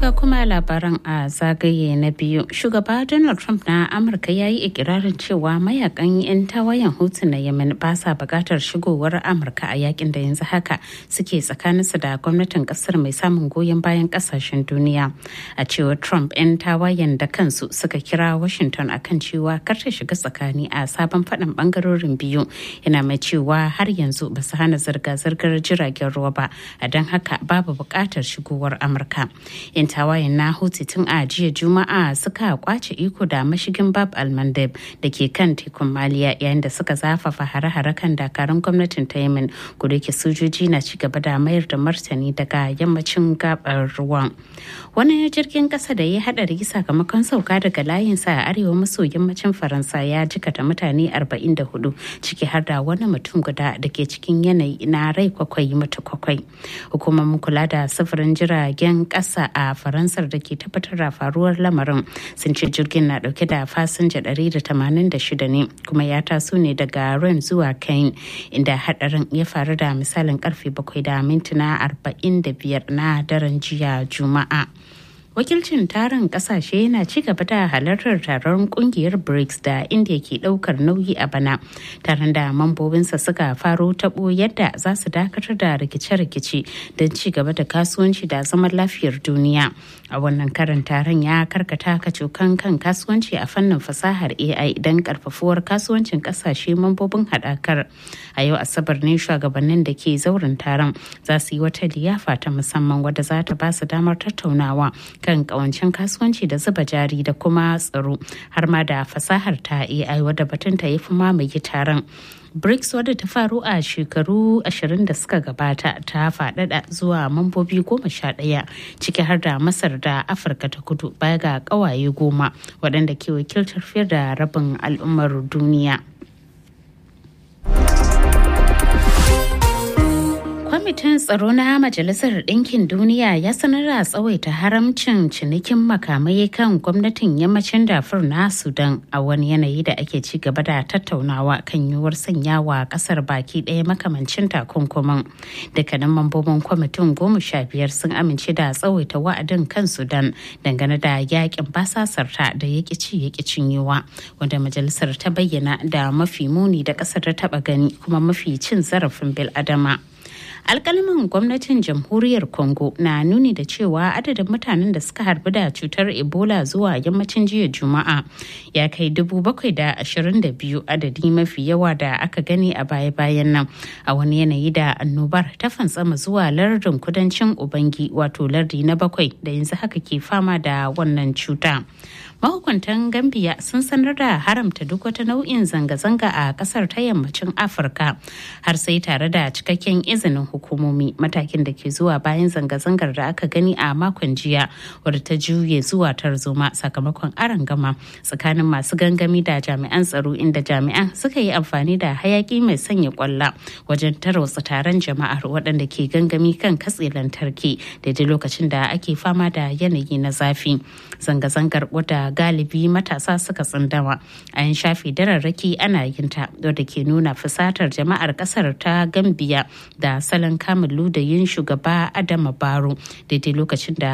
ga kuma labaran a zagaye na biyu shugaba donald trump na amurka ya yi ikirarin cewa mayakan 'yan tawayen hutu na yemen ba sa bukatar shigowar amurka a yakin da yanzu haka suke tsakaninsu da gwamnatin kasar mai samun goyon bayan kasashen duniya a cewar trump 'yan tawayen da kansu suka kira washington akan cewa kar ta shiga tsakani a sabon faɗin bangarorin biyu yana mai cewa har yanzu ba su hana zirga-zirgar jiragen ruwa ba a don haka babu bukatar shigowar amurka 'yan tawayen na hutu tun a jiya juma'a suka kwace iko da mashigin bab almandeb da ke kan tekun maliya yayin da suka zafafa hare-hare kan dakarun gwamnatin ta yemen kudu ke sojoji na ci gaba da mayar da martani daga yammacin gabar ruwan wani jirgin kasa da ya hadari sakamakon sauka daga layinsa a arewa maso yammacin faransa ya jikata mutane 44 ciki har da wani mutum guda da ke cikin yanayi na rai kwakwai mata kwakwai hukumomin kula da sufurin jiragen kasa a faransar da ke tabbatar da faruwar lamarin sun ce jirgin na dauke da fasinja 186 ne kuma ya taso ne daga ren zuwa kain inda hadarin ya faru da misalin karfe 7 da mintuna 45 na daren jiya juma'a wakilcin tarin kasashe yana ci gaba da halartar taron kungiyar brics da india ke daukar nauyi a bana taron da mambobinsa suka faro tabo yadda za su dakatar da rikice-rikice don ci gaba da kasuwanci da zaman lafiyar duniya a wannan karin taron ya karkata kacokan kan kasuwanci a fannin fasahar ai don karfafuwar kasuwancin kasashe mambobin hadakar a yau asabar ne shugabannin da ke zauren taron za su yi wata liyafa ta musamman wadda za ta ba su damar tattaunawa kan kawancin kasuwanci da zuba jari da kuma tsaro har ma da fasahar ta AI wadda batunta ya fi mamaye taron. BRICS wadda ta faru a shekaru 20 da suka gabata ta faɗaɗa zuwa mambobi goma sha ɗaya ciki har da Masar da Afirka ta kudu baya ga ƙawaye goma waɗanda ke wakiltar fiye da rabin al'ummar duniya. kwamitin tsaro na majalisar ɗinkin duniya ya sanar da tsawaita haramcin cinikin makamai kan gwamnatin yammacin dafur na sudan a wani yanayi da ake ci gaba da tattaunawa kan yiwuwar sanyawa kasar baki ɗaya makamancin takunkumin dukkanin mambobin kwamitin goma sha biyar sun amince da tsawaita wa'adin kan sudan dangane da yakin basasarta da ya ci ya cinyewa wanda majalisar ta bayyana da mafi muni da ƙasar ta taɓa gani kuma mafi cin zarafin bil'adama. alkalaman gwamnatin jamhuriyar congo na nuni da cewa adadin mutanen da suka harbi da cutar ebola zuwa yammacin jiya juma'a ya kai dubu bakwai da ashirin da biyu adadi mafi yawa da aka gani a baya-bayan nan a wani yanayi da annobar ta fantsama zuwa lardin kudancin ubangi wato lardi na bakwai da yanzu haka ke fama da wannan cuta mahukuntan gambia sun sanar da haramta duk wata nau'in zanga-zanga a kasar ta yammacin afirka har sai tare da cikakken izinin hukumomi matakin da ke zuwa bayan zanga-zangar da aka gani a makon jiya wadda ta juye zuwa tarzoma sakamakon gama tsakanin masu gangami da jami'an tsaro inda jami'an suka yi amfani da hayaki mai sanya kwalla wajen tarwatsa taron jama'ar waɗanda ke gangami kan katse lantarki daidai lokacin da ake fama da yanayi na zafi zanga-zangar wadda galibi matasa suka tsindama a yin shafi dararraki ana yin ta wadda ke nuna fusatar jama'ar kasar ta gambiya da salon kamun ludayin shugaba adama baro daidai lokacin da